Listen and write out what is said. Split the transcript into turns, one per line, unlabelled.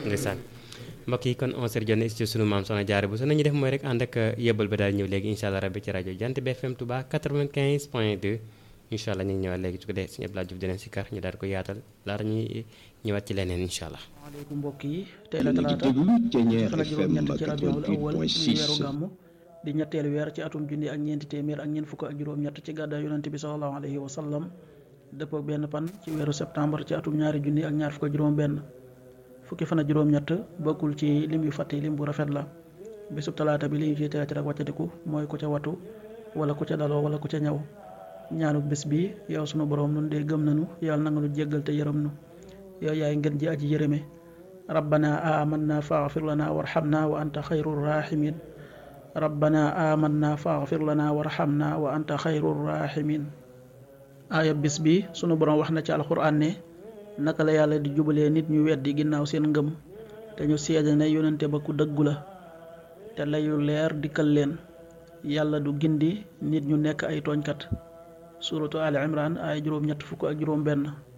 ndeysaan mbokk yi kon 11h jot na ci sunu maam soxna jaare bu so nañu def mooy rek ànd ak yëbbal ba daal ñëw léegi incha allah rabbi ci rajo Jant bi FM Touba 95 point 2 incha allah ñu ngi ñëwaat léegi su ko dee suñu Abdoulaye Diouf dinañ si kar ñu daal ko yaatal laata ñuy ñëwaat ci leneen incha allah.
maaleykum mbokk yi tey la talaata fan ak juróom-ñett ci rabiul awal ci weeru gàmmu di ñetteelu weer ci atum junni ak ñeenti téeméer ak ñeent fukk ak juróom-ñett ci gàddaay yonante bi sallallahu alayhi wa sallam dëppoo benn pan ci weeru septembre ci atum ñaari junni ak ñaar fukk ak juróom-benn fukki fan ak juróom-ñett bokkul ci lim yu fàtte lim bu rafet la bésub talaata bi li ñu ciy tere ci rek wàccatiku mooy ku ca watu wala ku ca daloo wala ku ca ñaw ñaanu bés bi yow sunu borom nun dee gëm nanu yàlla na nga nu jéggal te yërëm nu yow yaay ngeen ji aji yërëme rabbana amanna faghfir lana warhamna wa anta xayrul rahimin rabbana amanna faghfir lana warhamna wa anta xayrul rahimin aaya bis bi sunu borom wax na ci alxuraan ne naka la yàlla di jubalee nit ñu weddi ginnaaw seen ngëm te ñu seede ne yonente ba ku dëggu la te layu leer dikkal leen yàlla du gindi nit ñu nekk ay tooñkat suratu ali imran ay juróom ñett fukk ak juróom benn